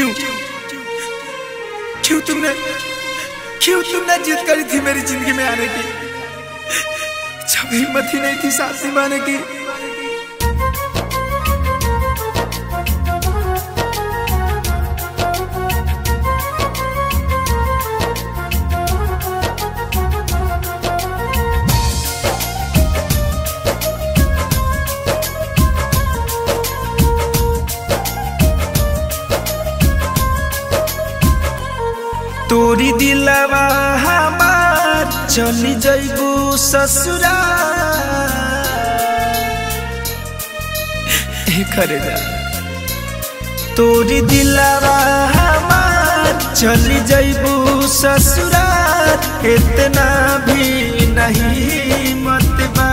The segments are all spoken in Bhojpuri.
क्यों क्यों तुमने क्यों तुमने जिद करी थी मेरी जिंदगी में आने की जब हिम्मत ही नहीं थी साथ निभाने की तोरी दिलवा हमार चली जैबू ससुरा करे जा तोरी दिलवा हमार चली जैबू ससुरा इतना भी नहीं मत बा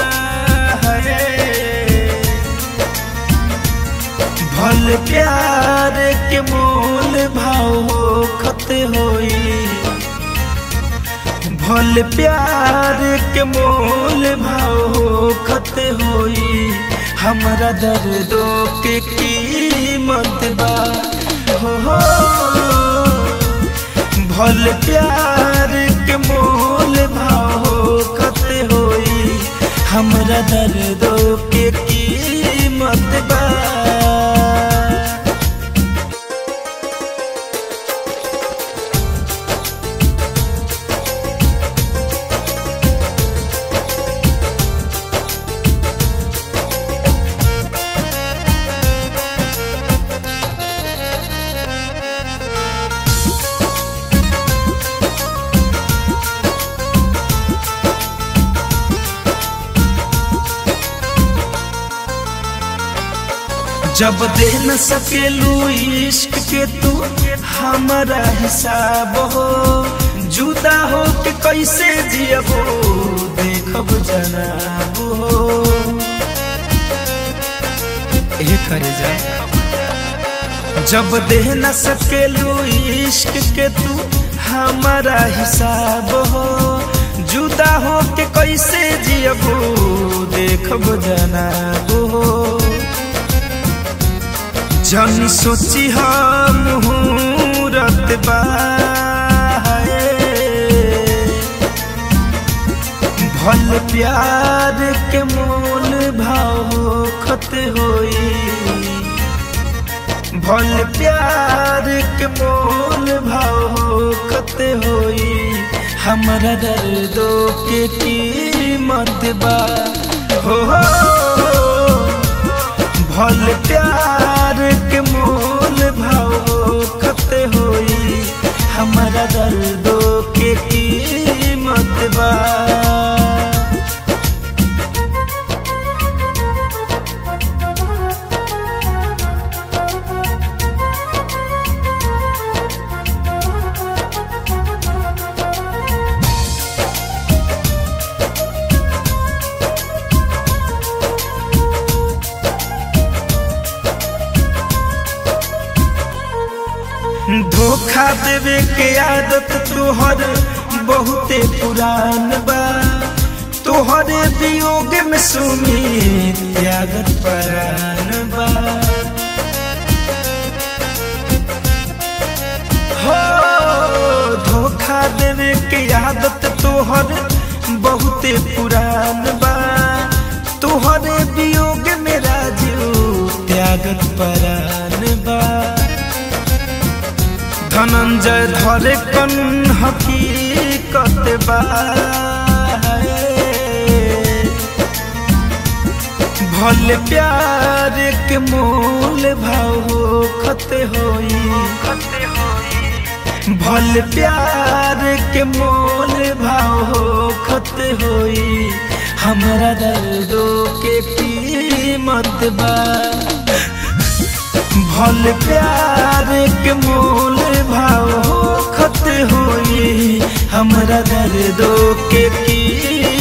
भल प्यार के मोल भाव खत होई भल प्यार के मोल भाव खत होई हमारा दर्दों के कीमत बा हो हो भल प्यार के मोल भाव खत होई हमारा दर्दों के कीमत बा जब दे न सकेलू इश्क के तू हमारा हिसाब हो जुदा हो के कैसे जियबो देखब जनाब हो ए करे जा जब दे न सकेलू इश्क के तू हमारा हिसाब हो जुदा हो के कैसे जियबो देखब जनाब हो जन सोची हम मुहूर्त भल प्यार के मोल भाव खत होई भल प्यार के मोल भाव खत होई हमारा दर्दों के कीमत बा हो, हो, हो भल प्यार के मोल भाव खत होई हमारा दर्दों के कीमत बा धोखा देवे के आदत तोहर बहुते पुरान बा तोहरे वियोग में सुनी त्यागत परान बा हो धोखा देवे के आदत तोहर बहुते पुरान बा तोहरे वियोग में राजू त्यागत परान बा धनंजय धरे कन हकीकत बा भल प्यार के मोल भाव खत होई भल प्यार के मोल भाव खत होई हमारा दर्दों के कीमत बा भल प्यार के मोल भाव खत होई हमरा दर्दों के की